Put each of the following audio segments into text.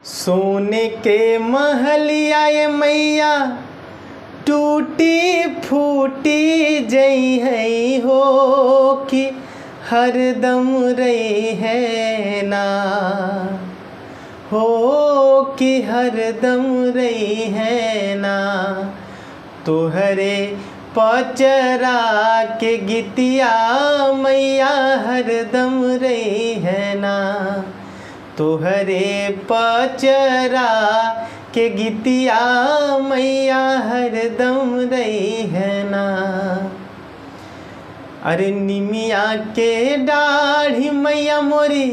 सोने के महलिया ये मैया टूटी फूटी जई है हो कि हरदम रही है ना हो कि हरदम रही है ना तोहरे पचरा के गीतिया मैया हरदम रही है ना तोहरे पचरा के गीतिया मैया हरदम रही है ना अरे निमिया के दाढ़ी मैया मोरी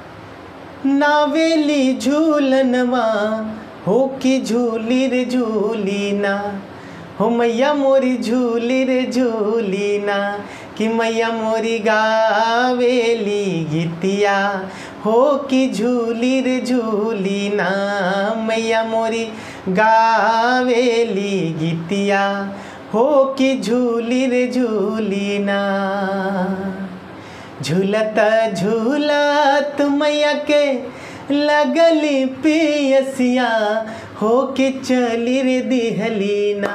नावेली झूलनवा हो कि झूली रे झूली ना हो मैया मोरी झूली रे झूली ना कि मैया मोरी गावेली गीतिया हो कि झूली रे झूली ना मैया मोरी गावेली गीतिया हो कि झूली रे झूली ना झूलत झूलत मैया के लगली पियसिया हो के चली रे दिहली ना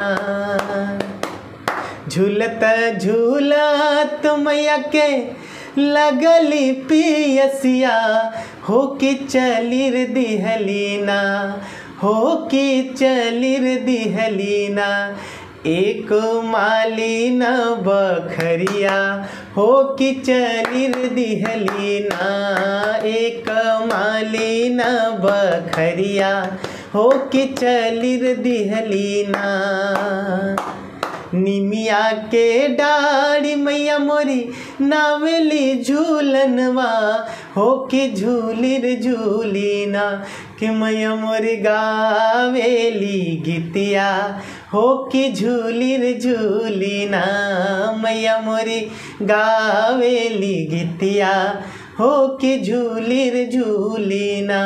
झूलत झूलत मैया के लगली पियसिया हो के चली रे दिहली ना हो के चली रे दिहली ना एक माली न बखरिया हो कि चलिर दिहली ना एक माली न बखरिया हो कि चलिर दिहली ना निमिया के डाड़ी मैया मोरी नावेली झूलनवा हो कि झूलिर झूली ना कि मैया मोरी गावेली गीतिया हो कि झूलिर झूली ना मैया मोरी गावेली गीतिया हो कि झूलिर झूली ना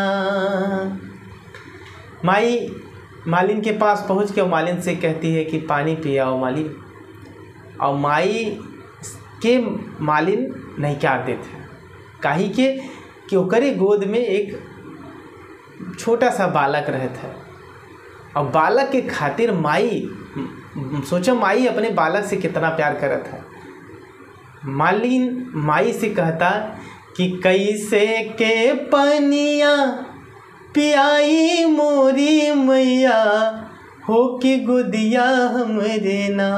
माई मालिन के पास पहुंच के वो मालिन से कहती है कि पानी पियाओ मालिन और माई के मालिन नहीं क्या देते काहे के कि ओकरे गोद में एक छोटा सा बालक रहता है और बालक के खातिर माई सोचो माई अपने बालक से कितना प्यार करत है मालिन माई से कहता कि कैसे के पनिया पियाई मोरी मैया हो कि गुदिया हमरे ना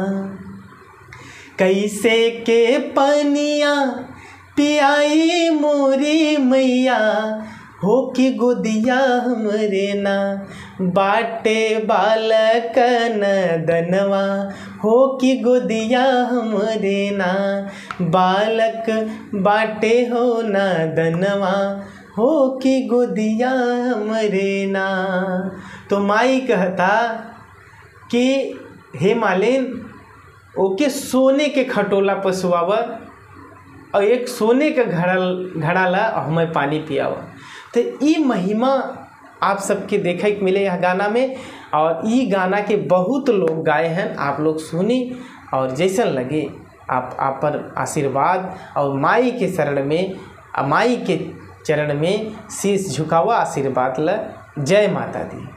कैसे के पनिया पियाई मोरी मैया हो कि गोदिया हमरे ना बाटे बालक दनवा हो कि गोदिया हमरे ना बालक बाटे हो ना दनवा हो कि गोदिया हमरे ना तो माई कहता कि हे मालिन ओके सोने के खटोला पसुआव और एक सोने के घड़ल घड़ाला और हमें पानी पियाव तो ये महिमा आप सबके देखे के मिले यह गाना में और ये गाना के बहुत लोग गाए हैं आप लोग सुनी और जैसन लगे आप आप पर आशीर्वाद और माई के शरण में माई के चरण में शीश झुकावा आशीर्वाद ल जय माता दी